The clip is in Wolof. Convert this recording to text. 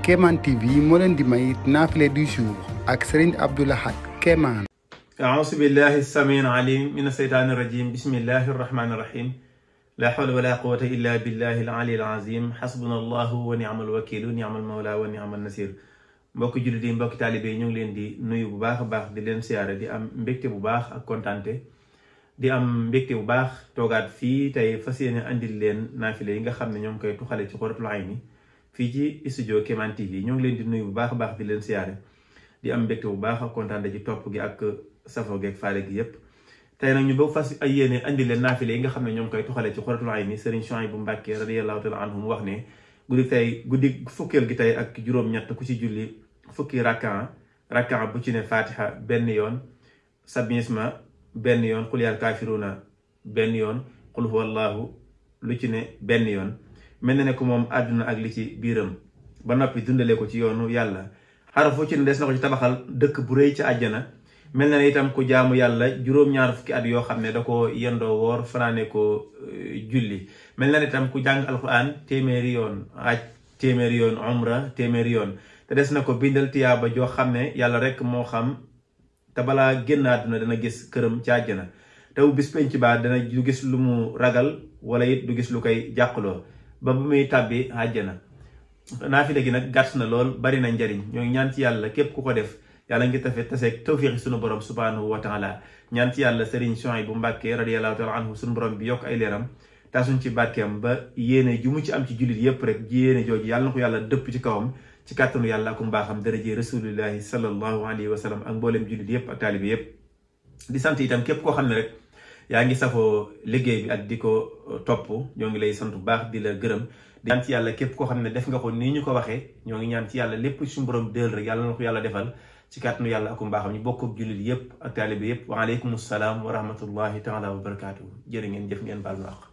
Kéemaan TV moo leen di may naafile du jour ak Serigne Abdou Lahad Kéemaan أعوذ بالله السميع العليم من الشيطان الرجيم بسم الله الرحمن الرحيم لا حول ولا قوة إلا بالله العلي العظيم حسبنا الله ونعم الوكيل نعم المولى ونعم النصير mbokki jullit yi mbokki taalibe yi ñu ngi leen di nuyu bu baax a baax di leen siyaare di am mbégte bu baax ak kontante di am mbégte bu baax toogaat fii tey fas yéene andil leen naafile yi nga xam ne ñoo ngi koy tuxale ci Xuratul Ayni fii ci studio Kéemaan TV ñoo ngi leen di nuyu bu baax a baax di leen siyaare di am mbégte bu baax ak kontante ci topp gi ak safo geeg faale gi yépp tey nag ñu ba fas ay yéene andi leen naafile yi nga xam ne ñoo ngi koy tuxale ci Xuratul Ayni Serigne Souhaïbou Mbacké radiyallahu taala anhu mu wax ne guddi tey guddi fukkeel gi tey ak juróom-ñett ku ci julli fukki rakkan rakkan bu ci ne fatiha benn yoon sabisma benn yoon xul yaal kaafiruuna benn yoon xul huwallahu lu ci ne benn yoon mel na ne ko moom àdduna ak li ci biiram ba noppi dundale ko ci yoonu yàlla xarafu ci ne des na ko ci tabaxal dëkk bu rëy ci àjjana mel na ne itam ku jaamu yàlla juróom-ñaar fukki at yoo xam ne da ko yendoo woor fanaane ko julli mel na ne itam ku jàng alquran téeméeri yoon aj téeméeri yoon umra téeméeri yoon te des na ko bindal tiyaaba joo xam ne yàlla rek moo xam te balaa génn àdduna dana gis këram ci àjjana te bu bis penc baa dana du gis lu mu ragal wala it du gis lu koy jàqloo ba bu muy tàbbi àjjana naafile gi nag gàtt na lool bari na njariñ ñoo ngi ñaan ci yàlla képp ku ko def yàlla ngi tafe taseeg tawfiixi sunu borom subhanahu wa taala ñaan ci yàlla Serigne Souhaïbou Mbacké radiyallahu taala anhu sunu borom bi yokk ay leeram taasuñ ci barkeem ba yéene ju mu ci am ci jullit yépp rek yéene jooju yàlla na ko yàlla dëpp ci kawam ci kàttanu yàlla ak mbaaxam daraje rasulillahi sallallahu alayhi wa sallam ak mboolem jullit yépp ak taalibi yépp di sant itam képp koo xam ne rek yaa ngi safoo liggéey bi ak di ko topp ñoo ngi lay sant bu baax di la gërëm di ñaan ci yàlla képp koo xam ne def nga ko nii ñu ko waxee ñoo ngi ñaan ci yàlla lépp suñu borom dël rek yàlla na ko yàlla defal ci kàttanu yàlla ak mbaaxam ñu bokk ak jullit yépp ak taalibi yépp waaleykum salaam wa rahmatullahi taala wa barakaatu jërë ngeen jëf ngeen baal baax